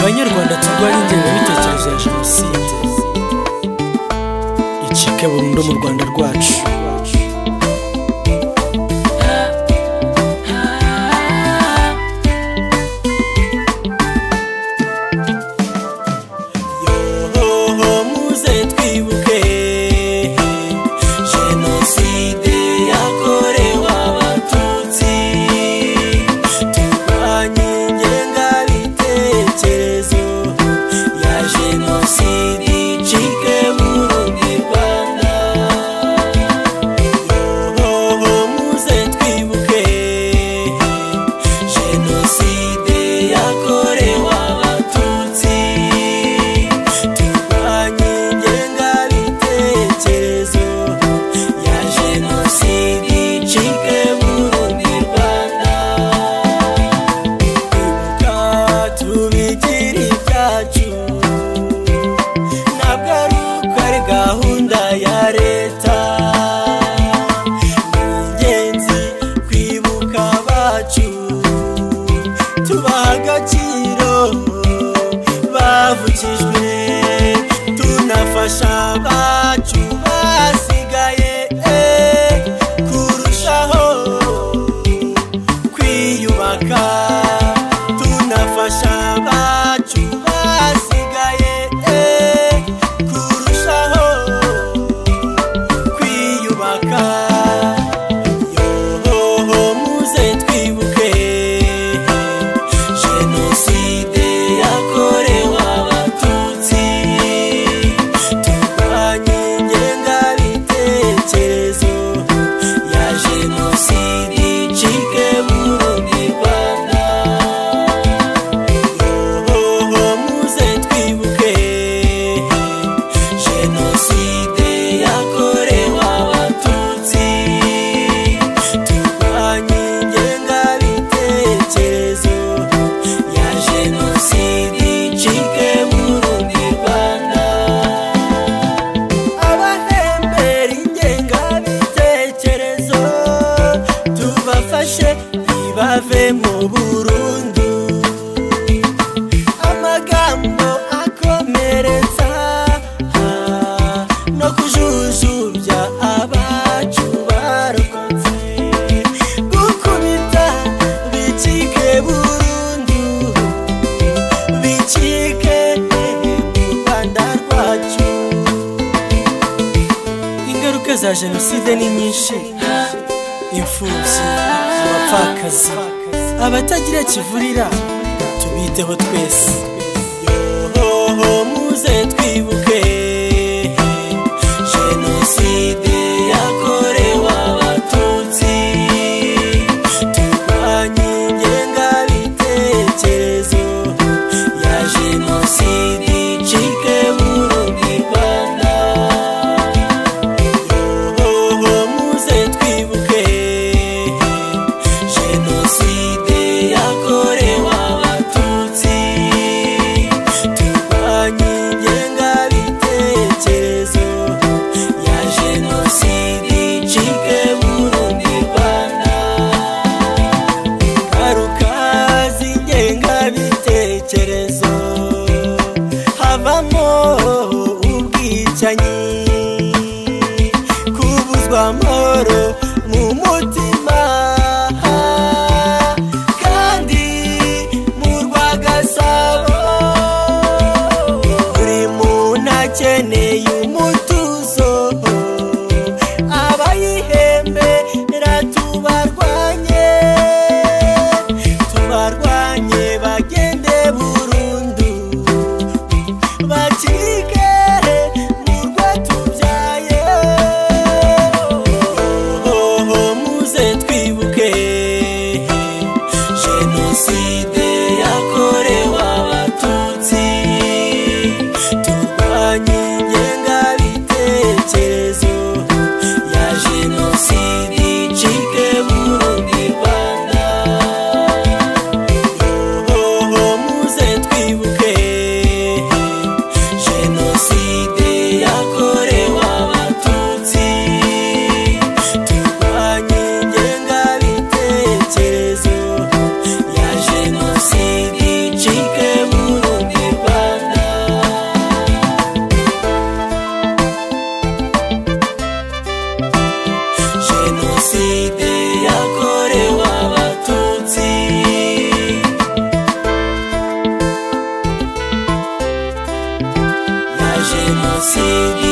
banyarwanda turwanye ingengabitekerezo ya jenoside icike burundu mu rwanda rwacu yohoho muze twibuke jenoside yakorewe abatutsi turwanye ingengabitekerezo ya jenoside icike burundu rwanda yohoho muze twibuke jenoside yakorewe abatutsi turwanye ingengabitekerezo ya jenoside icike burundu rwanda ibuka tubigire ibyacu ntabwo ari uko ari gahunda ya leta ni ingenzi kwibuka abacu tubaha agaciro bavukijwe tunafasha abacu basigaye eh, kurushaho kwiyubaka tunafasha abacu basigaye eh, kurushaho kwiyubaka yohoho muze twibuke jenoside yakorewe abatutsi turwanye ingengabitekerezo ya jenoside icike burundu rwanda yohoho muze twibuke jenoside yakorewe abatutsi turwanye ingengabitekerezo ya jenoside icike burundu rwanda abahembera ingengabitekerezo tubafashe ntibave mu burundu amagambo akomeretsa ah, no kujujubya abacu barokotse gukubita bicike burundu bicike mu rwanda rwacu ingaruka za jenoside ni nyinshi imfubyi abapfakazi abatagira kivurira tubiteho twese yohoho muze twibuke jenoside yakorewe abatutsi turwanye ingengabitekerezo ya jenoside icike burundu rwanda yohoho muze twibuke jenoside yakorewe abatutsi turwanye ingengabitekerezo ya jenoside icike burundu rwanda ingaruka z'ingengabitekerezo havamo ubwicanyi kubuzwa amahoro mu mutima kandi mu rwagasabo buri muntu akeneye umutuzo abayihembera tubarwanye tubarwanye bagende burundu bakike mu rwo tubyaye yohoho muze twibuke jenoside yakorewe abatutsi turwanye ingengabitekerezo ya jenoside icike burundu rwanda yohoho muze twibuke jenoside yakorewe abatutsi turwanye ingengabitekerezo ya jenoside yigi